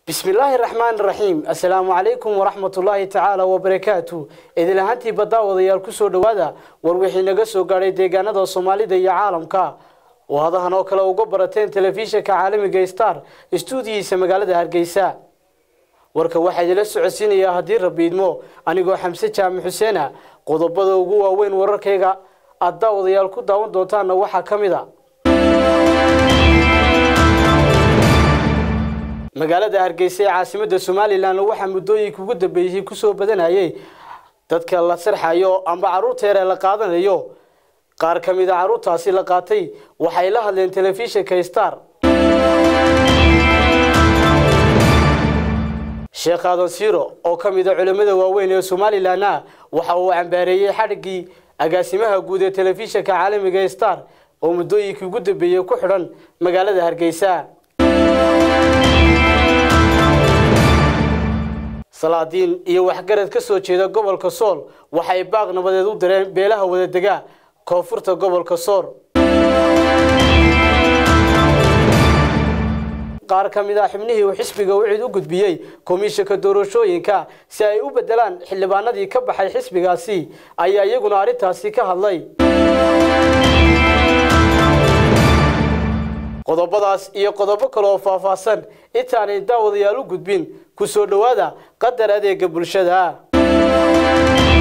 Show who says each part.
Speaker 1: bismillaahi raxmaan raxiim assalaamu calaykum waraxmatullaahi tacaala wabarakaatu idil ahaantii baddaawadayaal kusoo dhowaada war wixii naga soo gaadhay deegaanada soomaalida iyo caalamka oo hadahan oo kale uga barateen telefishinka caalamiga star istuudiyiisa magaalada hargeysa warka waxaa idila socodsiinayaa haddii rabbi idmo anigoo xamse jaamac xuseena qodobada ugu waaweyn wararkayga aad daawadayaal ku daawan doontaanna waxaa ka mid a magaalada hargeysa ee caasimada somalilan waxaa muddooyinka ugu dambeeyey kusoo badanayay dadka la sarxayo amba caruurta yar ee la qaadanayo qaar ka mid a caruurtaasi la qaatay waxay la hadleen telefishinka star sheekh aadan siiro oo ka mid a culimmada waaweyn ee somalilanna waxa uu cambaareeyey xadhiggii agaasimaha guud ee telefishinka caalamiga star oo muddooyinkii ugu dambeeyey ku xidhan magaalada hargeysa salaadiin iyo waxgarad ka soo jeeda gobolka sool waxay baaq nabadeed u direen beelaha wadadega koonfurta gobolka sool qaar ka mid ah xubnihii uu xisbiga wicid u gudbiyey komishanka doorashooyinka si ay u bedelaan xildhibaanadii ka baxay xisbigaasi ayaa iyaguna arrintaasi ka hadlay qodobadaas iyo qodobo kale oo faahfaahsan intaanay daawadayaal u gudbin ku soo dhowaada qadar adeega bulshada